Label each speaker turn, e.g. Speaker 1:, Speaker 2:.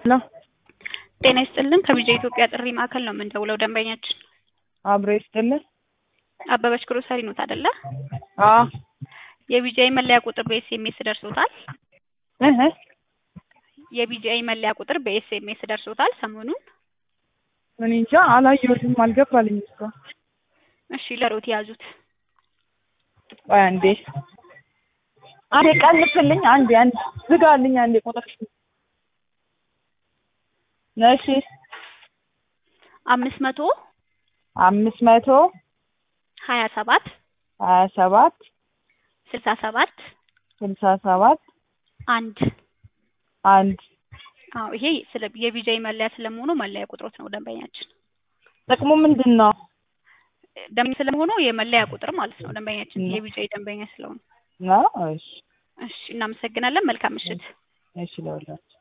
Speaker 1: ሄሎ
Speaker 2: ጤና ይስጥልን ከቢጃ ኢትዮጵያ ጥሪ ማዕከል ነው የምንደውለው። ደንበኛችን
Speaker 1: አብሮ ይስጥልን።
Speaker 2: አበበች ግሮሰሪ ኖት አይደለ?
Speaker 1: አዎ
Speaker 2: የቢጃይ መለያ ቁጥር በኤስኤምኤስ ደርሶታል።
Speaker 1: እህ
Speaker 2: የቢጃይ መለያ ቁጥር በኤስኤምኤስ ደርሶታል ሰሞኑን።
Speaker 1: እኔ እንጃ አላየሁትም፣ አልገባልኝ እኮ።
Speaker 2: እሺ ለሮት ያዙት።
Speaker 1: ቆይ አንዴ አንዴ ቀንስልኝ፣ አንዴ አንዴ ዝጋልኝ፣ አንዴ ቁጥር እሺ
Speaker 2: አምስት መቶ
Speaker 1: አምስት መቶ
Speaker 2: ሀያ ሰባት
Speaker 1: ሀያ ሰባት
Speaker 2: ስልሳ ሰባት
Speaker 1: ስልሳ ሰባት
Speaker 2: አንድ
Speaker 1: አንድ
Speaker 2: አዎ ይሄ ስለ የቢጃይ መለያ ስለመሆኑ መለያ ቁጥሮት ነው ደንበኛችን።
Speaker 1: ጥቅሙ ምንድን ነው?
Speaker 2: ደንበኛ ስለመሆኑ የመለያ ቁጥር ማለት ነው ደንበኛችን
Speaker 1: ነው።
Speaker 2: የቢጃይ ደንበኛ ስለሆኑ።
Speaker 1: ነው እሺ
Speaker 2: እሺ እናመሰግናለን። መልካም ምሽት።
Speaker 1: እሺ ለወላችሁ